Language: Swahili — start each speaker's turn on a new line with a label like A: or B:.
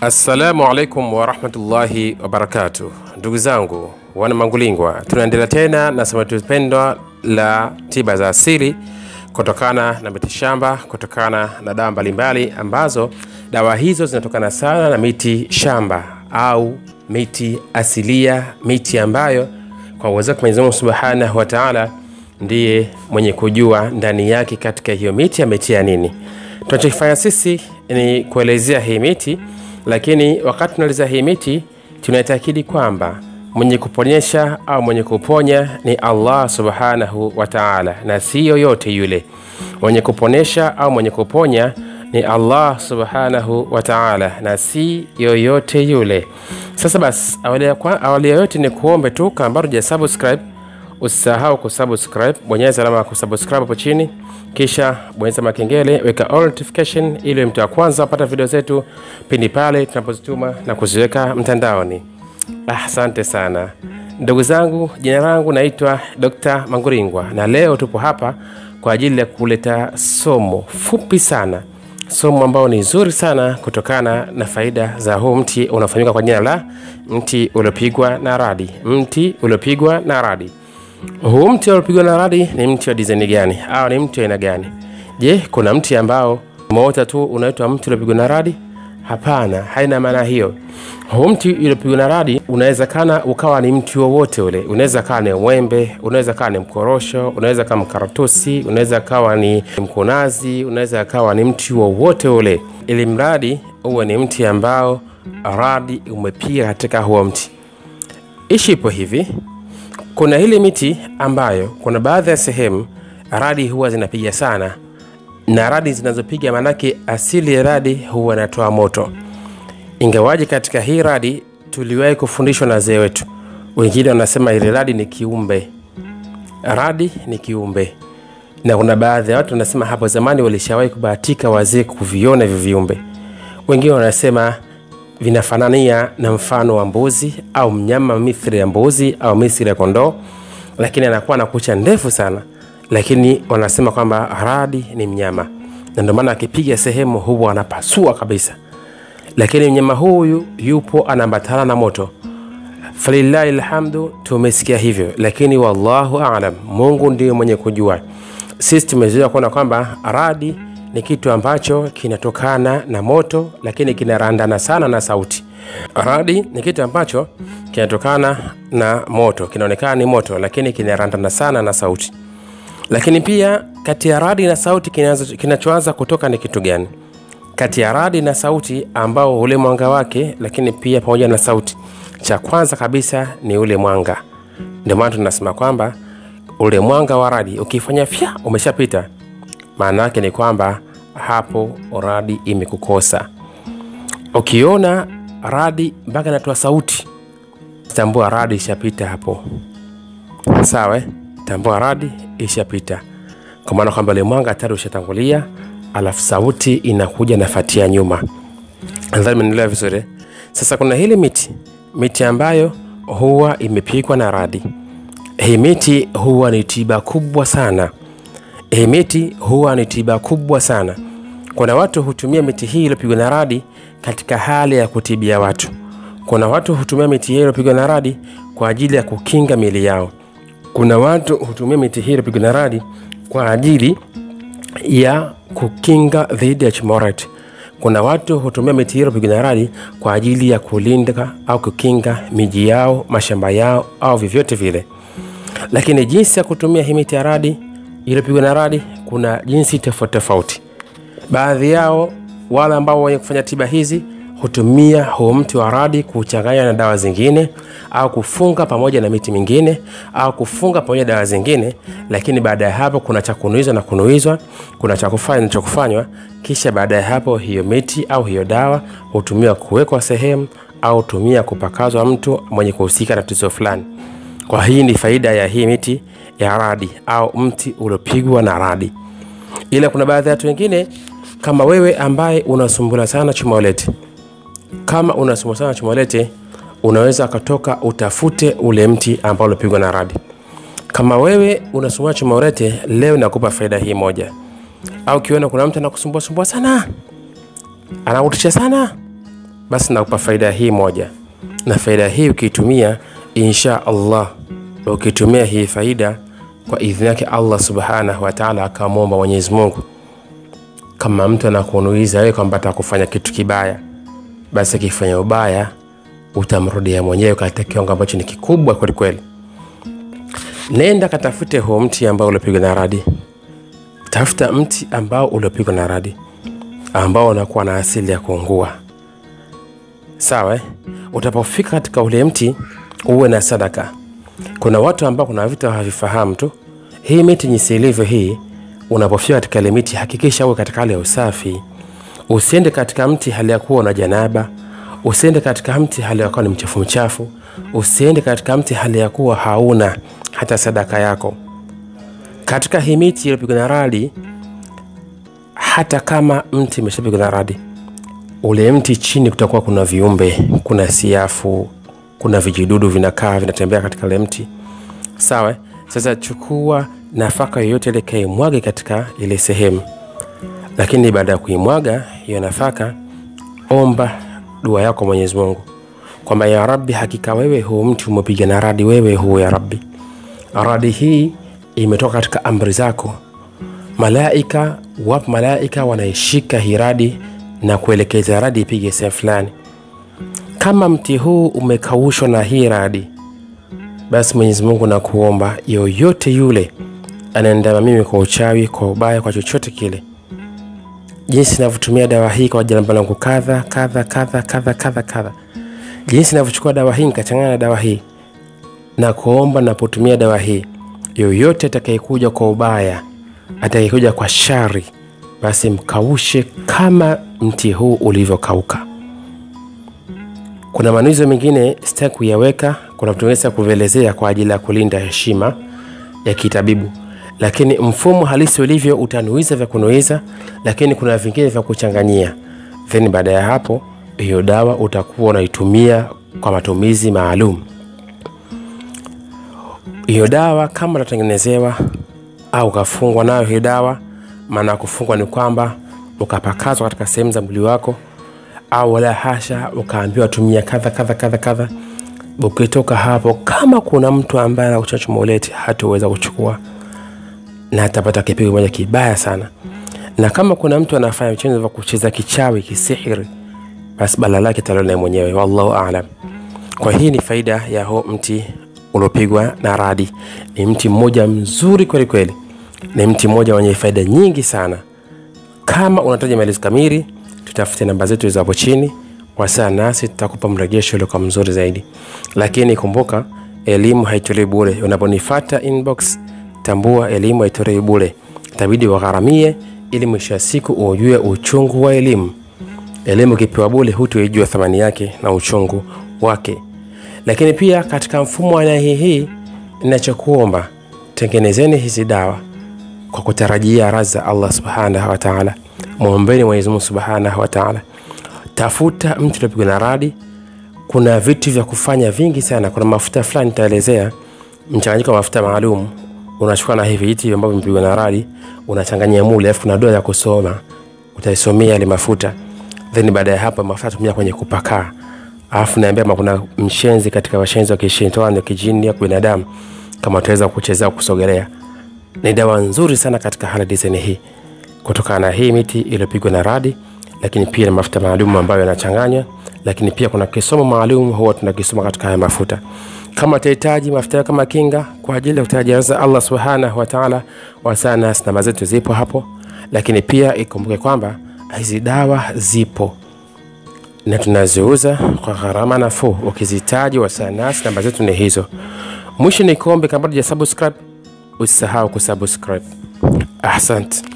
A: Assalamu alaikum warahmatullahi wabarakatuh, ndugu zangu wana Mangulingwa, tunaendelea tena na somo letu pendwa la tiba za asili kutokana na mitishamba, kutokana na dawa mbalimbali ambazo dawa hizo zinatokana sana na miti shamba au miti asilia, miti ambayo kwa uwezo wake Mwenyezi Mungu subhanahu wa taala ndiye mwenye kujua ndani yake katika hiyo miti ametia nini. Tunachokifanya sisi ni kuelezea hii miti, lakini wakati tunaelezea hii miti tunaitakidi kwamba mwenye kuponyesha au mwenye kuponya ni Allah subhanahu wa taala, na si yoyote yule. Mwenye kuponesha au mwenye kuponya ni Allah subhanahu wa taala, na si yoyote yule. Sasa basi, awali ya kwa- awali ya yote ni kuombe tu, kama bado hujasubscribe usisahau kusubscribe, bonyeza alama ya kusubscribe hapo chini, kisha bonyeza makengele, weka all notification ili mtu wa kwanza apata video zetu pindi pale tunapozituma na kuziweka mtandaoni. Ah, Asante sana ndugu zangu, jina langu naitwa Dr. Manguringwa na leo tupo hapa kwa ajili ya kuleta somo fupi sana, somo ambao ni zuri sana kutokana na faida za huu mti unaofahamika kwa jina la mti uliopigwa na radi. Mti uliopigwa na radi. Huu mti uliopigwa na radi ni mti wa dizaini gani au ni mti wa aina gani? Je, kuna mti ambao umeota tu unaitwa mti uliopigwa na radi? Hapana, haina maana hiyo. Huu mti uliopigwa na radi unawezekana ukawa ni mti wowote ule. Unaweza kawa ni mwembe, unaweza kawa ni mkorosho, unaweza kawa mkaratusi, unaweza kawa ni mkunazi, unaweza kawa ni mti wowote ule, ili mradi uwe ni mti ambao radi umepiga katika huo mti. Ishi ipo hivi, kuna ile miti ambayo kuna baadhi ya sehemu radi huwa zinapiga sana, na radi zinazopiga manake asili ya radi huwa inatoa moto. Ingawaje katika hii radi tuliwahi kufundishwa na wazee wetu, wengine wanasema ile radi ni kiumbe, radi ni kiumbe, na kuna baadhi ya watu wanasema hapo zamani walishawahi kubahatika wazee kuviona hivyo viumbe. Wengine wanasema vinafanania na mfano wa mbuzi au mnyama mithili ya mbuzi au mithili ya kondoo, lakini anakuwa na kucha ndefu sana, lakini wanasema kwamba radi ni mnyama, na ndio maana akipiga sehemu huwa anapasua kabisa. Lakini mnyama huyu yupo anaambatana na moto. Falillahi alhamdu, tumesikia hivyo, lakini wallahu alam, Mungu ndiye mwenye kujua. Sisi tumezoea kuona kwamba radi ni kitu ambacho kinatokana na moto, lakini kinarandana sana na sauti. Radi ni kitu ambacho kinatokana na moto, kinaonekana ni moto, lakini kinarandana sana na sauti. Lakini pia kati ya radi na sauti kinazo- kinachoanza kutoka ni kitu gani? Kati ya radi na sauti ambao ule mwanga wake, lakini pia pamoja na sauti, cha kwanza kabisa ni ule mwanga. Ndio maana tunasema kwamba ule mwanga wa radi ukifanya fya umeshapita, maana yake ni kwamba hapo radi imekukosa. Ukiona radi mpaka inatoa sauti, tambua radi ishapita hapo. Sawa, eh? tambua radi ishapita, kwa maana kwamba ule mwanga tayari ushatangulia, alafu sauti inakuja nafatia nyuma. Nadhani mnaelewa vizuri. eh? Sasa kuna hili miti, miti ambayo huwa imepigwa na radi. Hii miti huwa ni tiba kubwa sana. Hii miti huwa ni tiba kubwa sana. Kuna watu hutumia miti hii iliyopigwa na radi katika hali ya kutibia watu. Kuna watu hutumia miti hii iliyopigwa na radi kwa ajili ya kukinga miili yao. Kuna watu hutumia miti hii iliyopigwa na radi kwa ajili ya kukinga dhidi ya chimoret. Kuna watu hutumia miti hiyo iliyopigwa na radi kwa ajili ya kulinda au kukinga miji yao, mashamba yao au vyovyote vile. Lakini jinsi ya kutumia hii miti ya radi iliyopigwa na radi, kuna jinsi tofauti tofauti. Baadhi yao wale ambao wenye kufanya tiba hizi hutumia huu mti wa radi kuchanganya na dawa zingine au kufunga pamoja na miti mingine au kufunga pamoja na dawa zingine, lakini baada ya hapo kuna cha kunuizwa na kunuizwa, kuna cha kufanya na cha kufanywa. Kisha baada ya hapo hiyo miti au hiyo dawa hutumiwa kuwekwa sehemu au tumia kupakazwa mtu mwenye kuhusika na tatizo fulani. Kwa hii ni faida ya hii miti ya radi au mti uliopigwa na radi ila kuna baadhi ya watu wengine kama wewe ambaye unasumbula sana chumolete kama unasumbula sana chumolete unaweza ukatoka utafute ule mti ambao ulipigwa na radi kama wewe unasumbua chumolete leo nakupa faida hii moja au ukiona kuna mtu anakusumbua sumbua sana anakutisha sana basi nakupa faida hii moja, na faida hii ukiitumia, insha Allah, ukitumia hii faida kwa idhini yake Allah subhanahu wa ta'ala, akamwomba Mwenyezi Mungu, kama mtu anakunuiza wewe kwamba atakufanya kitu kibaya, basi akifanya ubaya utamrudia mwenyewe katika kiwango ambacho ni kikubwa kweli kweli. Nenda katafute huo mti ambao uliopigwa na radi, tafuta mti ambao uliopigwa na radi, ambao unakuwa na asili ya kuungua. Sawa eh? Utapofika katika ule mti uwe na sadaka. Kuna watu ambao kuna vitu havifahamu tu. Hii miti jinsi ilivyo hii, unapofika katika ile miti hakikisha uwe katika hali ya usafi. Usiende katika mti hali ya kuwa na janaba, usiende katika mti hali ya kuwa ni mchafu mchafu, usiende katika mti hali ya kuwa hauna hata sadaka yako. Katika hii miti iliyopigwa na radi, hata kama mti umeshapigwa na radi, ule mti chini kutakuwa kuna viumbe, kuna siafu, kuna vijidudu vinakaa vinatembea katika ule mti. Sawa, sasa chukua nafaka yoyote ile kaimwage katika ile sehemu, lakini baada ya kuimwaga hiyo nafaka, omba dua yako Mwenyezi Mungu kwamba ya Rabbi, hakika wewe huu mti umepiga na radi, wewe huu ya Rabbi, radi hii imetoka katika amri zako. Malaika wapo, malaika wanaishika hii radi na kuelekeza radi ipige sehemu fulani. Kama mti huu umekaushwa na hii radi, basi Mwenyezi Mungu nakuomba, yoyote yule anaendama mimi kwa uchawi, kwa ubaya, kwa chochote kile, jinsi navyotumia dawa hii kwa jambo langu kadha kadha kadha kadha kadha kadha, jinsi navyochukua dawa hii nikachanganya na dawa hii, na kuomba napotumia dawa hii, yoyote atakayekuja kwa ubaya, atakayekuja kwa shari, basi mkaushe kama mti huu ulivyokauka. Kuna manuizo mengine sitaki kuyaweka, kuna vitu vingine sitaki kuvielezea kwa ajili ya kulinda heshima ya kitabibu, lakini mfumo halisi ulivyo, utanuiza vya kunuiza, lakini kuna vingine vya kuchanganyia, then baada ya hapo hiyo dawa utakuwa unaitumia kwa matumizi maalum. Hiyo dawa kama utatengenezewa au ukafungwa nayo hiyo dawa, maana ya kufungwa ni kwamba ukapakazwa katika sehemu za mwili wako au wala hasha, ukaambiwa tumia kadha kadha kadha kadha. Ukitoka hapo, kama kuna mtu ambaye anakuchachuma ulete, hataweza kuchukua na atapata kipigo moja kibaya sana. Na kama kuna mtu anafanya vitendo vya kucheza kichawi, kisihiri, basi bala lake talona mwenyewe, wallahu aalam. Kwa hii ni faida ya huo mti uliopigwa na radi. Ni mti mmoja mzuri kweli kweli, ni mti mmoja wenye faida nyingi sana. Kama unataja maelezo kamili tutafute namba zetu hizo hapo chini, wasiliana nasi, tutakupa mrejesho uliokuwa mzuri zaidi. Lakini kumbuka, elimu haitolewi bure. Unaponifuata inbox, tambua elimu haitolewi bure, itabidi wagharamie ili mwisho wa siku ujue uchungu wa elimu. Elimu ukipewa bure, hutoijua thamani yake na uchungu wake. Lakini pia katika mfumo wa aina hii hii, ninachokuomba tengenezeni hizi dawa kwa kutarajia radhi za Allah subhanahu wa ta'ala. Mwombeni Mwenyezi Mungu subhanahu wa ta'ala. Tafuta mti uliopigwa na radi. Kuna vitu vya kufanya vingi sana. Kuna mafuta fulani nitaelezea, mchanganyiko wa mafuta maalum. Unachukua na hivi viti ambavyo vimepigwa na radi, unachanganyia mule, alafu kuna dua ya kusoma, utaisomea yale mafuta, then baada ya hapo mafuta tumia kwenye kupakaa. Alafu naambia kama kuna mshenzi katika washenzi wa kishetani, kijini au binadamu, kama utaweza kuchezea kusogelea, ni dawa nzuri sana katika hali design hii kutokana na hii miti iliyopigwa na radi, lakini pia na mafuta maalum ambayo yanachanganywa, lakini pia kuna kisomo maalum huwa tunakisoma katika haya mafuta. Kama utahitaji mafuta kama kinga kwa ajili ya kutajaza Allah subhanahu wa ta'ala, wasana namba zetu zipo hapo, lakini pia ikumbuke kwamba hizi dawa zipo na tunaziuza kwa gharama nafuu. Ukizihitaji wasana namba zetu ni hizo. Mwisho ni kuombe, kama hujasubscribe usisahau kusubscribe. Asante.